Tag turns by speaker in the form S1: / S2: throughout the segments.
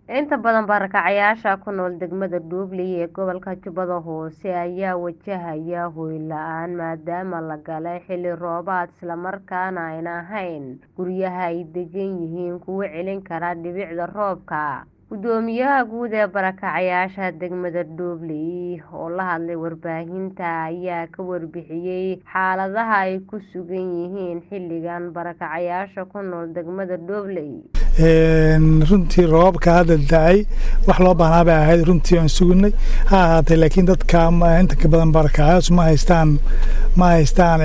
S1: Inta badan barakacayaasha ku nool degmada Dhuubley ee gobolka Jubbada Hoose ayaa wajahaya hoy la'aan maadaama la galay xilli roobaad isla markaana aanay ahayn guryaha ay degan yihiin kuwo celin kara dhibicda roobka. Guddoomiyaha guud ee barakacayaasha degmada Dhuubley oo la hadlay warbaahinta ayaa ka warbixiyay xaaladaha ay ku sugan yihiin xilligan barakacayaasha ku nool degmada Dhuubley.
S2: runtii roobabka hadda da'ay wax loo baahnaa bay ahayd runtii aan sugnay ha ahaatee laakiin dadka inta ka badan barakacayaashu ma haystaan ma haystaan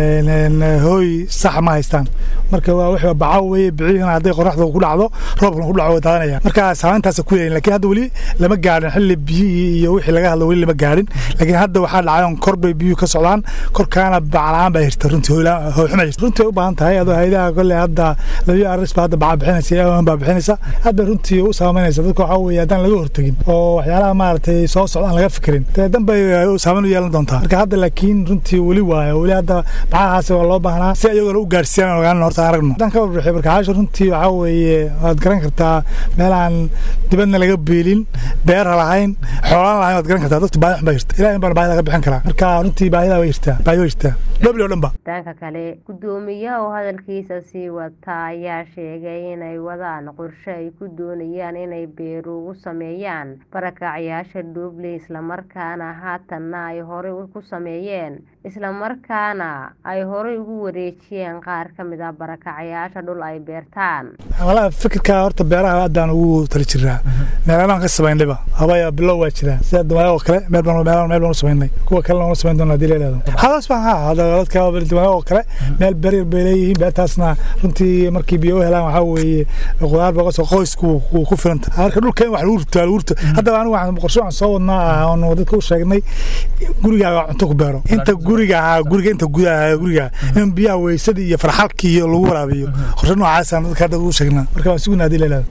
S2: hooy sax ma haystaan marka waa wixii bacaw weeye bicihina hadday qoraxda ku dhacdo roobkana ku dhaco way daadanayaan marka saameyntaas ku yeelin laakiin hadda weli lama gaadhin xilli biyihii iyo wixii laga hadlo weli lama gaadhin laakiin hadda waxaa dhacay on kor bay biyuhu ka socdaan korkaana baclaan baa jirta runtii hooy xuma jirta runtii way u baahan tahay adoo hayadaha kolley hadda labiyo aris baa hadda baca bixinaysa baa bixinaysa hadda runtii u saameynaysa dadka waxaa weeye haddaan laga hortegin oo waxyaalaha maaragtay soo socdaan laga fikirin dee dan bay saameyn u yeelan doontaa marka hadda laakiin runtii weli waayo weli hadda bacahaasi waa loo baahnaa si ayagona u gaarsiiyaan aan ogaanan horta aragno haddaan ka warbixiyo barkacaasha runtii waxaa weeye waad garan kartaa meelaan dibadna laga beelin beera lahayn xoolaan lahayn waad garan kartaa dadka baahi xun baa jirta ilahay baan baahida ka bixin karaa marka runtii baahida way jirtaa baahi way jirtaa dhobli oo dhan ba
S1: dhanka kale guddoomiyaha oo hadalkiisa sii wata ayaa sheegay inay wadaan qorshe ay ku doonayaan inay beero ugu sameeyaan barakacayaasha Dhuubley islamarkaana haatanna ay horey ku sameeyeen islamarkaana ay horey ugu wareejiyeen qaar ka mid ah barakacayaasha dhul ay beertaan
S2: walahi fikirka horta beeraha haddaan ugu tali jiraa meelaan ka samaynayba habaya bilow waa jiraan sida dumayo oo kale meel baan meel meel baan u samaynay kuwa kalena waan u samayn doonaa hadii la yidhahdo hadaas baan haa hadda dadka dumayo oo kale meel beryar bay leeyihiin beertaasna runtii markii biyo u helaan waxaa weeye qudaar baa kasoo qoysku ku filanta marka dhulka in wax lagu rito lagu rito haddaba anigu waxaan qorshe waxaan soo wadnaa oon dadka u sheegnay gurigaaga cunto ku beero inta guriga ahaa guriga inta gudaha guriga in biyaha weysada iyo farxalka iyo lagu waraabiyo qorshe noocaasaan dadka hadda ugu sheegnaa marka waan sugnaa hadii la yidhahdo